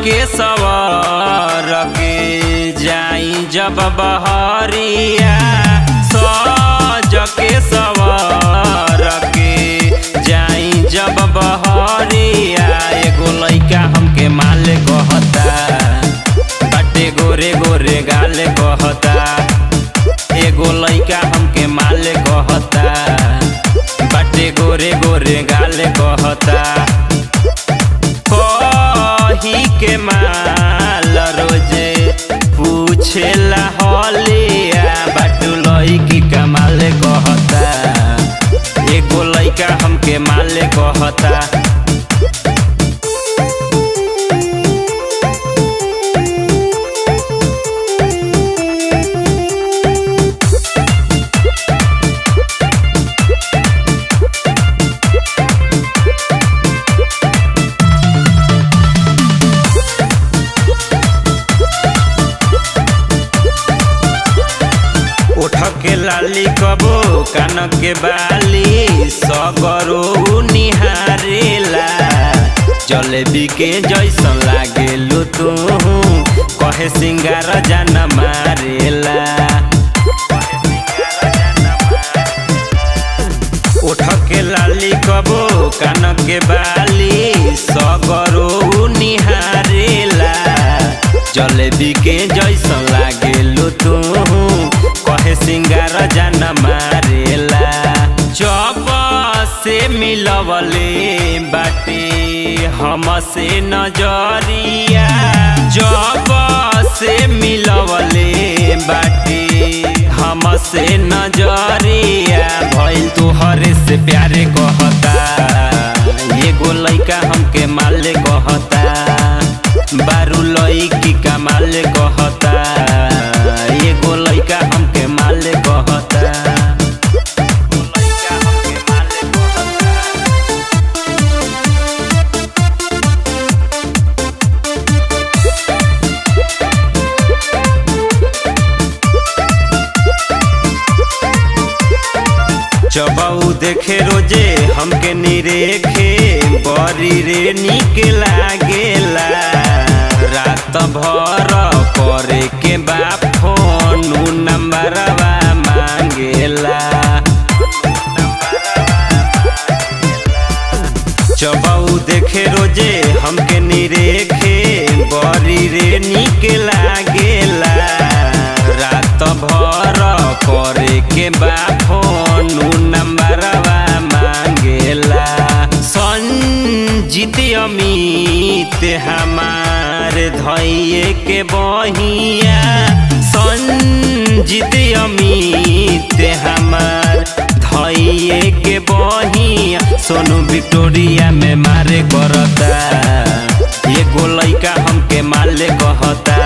के सवर के जाई जब बहरिया सज के सवर के जाई जब बहरिया एगो लइका हमके माले कहता बाटे गोरे गोरे गाले कहता एगो लइका हमके माले कहता बाटे गोरे गोरे गाले कहता कही के माल रोजे पूछेला हलिया बाटू लइकी कमाले कहता एगो लइका हमके माले कहता उठ के लाली कबो कान के बाली सगरो निहारेला जलेबी के जैसन लागेलु तू कहे सिंगार जान मारेला उठ के लाली कबो कान के बाली सगरो निहारेला जलेबी के जैसन लागेलु तू कहे सिंगार जान मारेला जब से मिलवले बाटे हमसे नजरिया जब से मिलवले बाटे हमसे नजरिया भइल तुहरे से प्यारे कहता एगो लइका हमके माले कहता बारू लइकी का माले कहता एगो लइका हमके माले कहता लइका हमके माले कहता चबाऊ देखे रोजे हमके निरेखे बरी रे निक लागेला रात भर करे के बा फोन नंबरवा मांगेला चबाऊ देखे रोजे हमके निरेखे बरी रे निक लागेला रात भर करे के बा फोन नंबरवा मांगेला संजीत अमित हमार धैये के बहिया संजीत अमित हमार धैये के बहिया सोनू विक्टोरिया में मारे करता एगो लइका हमके माले कहता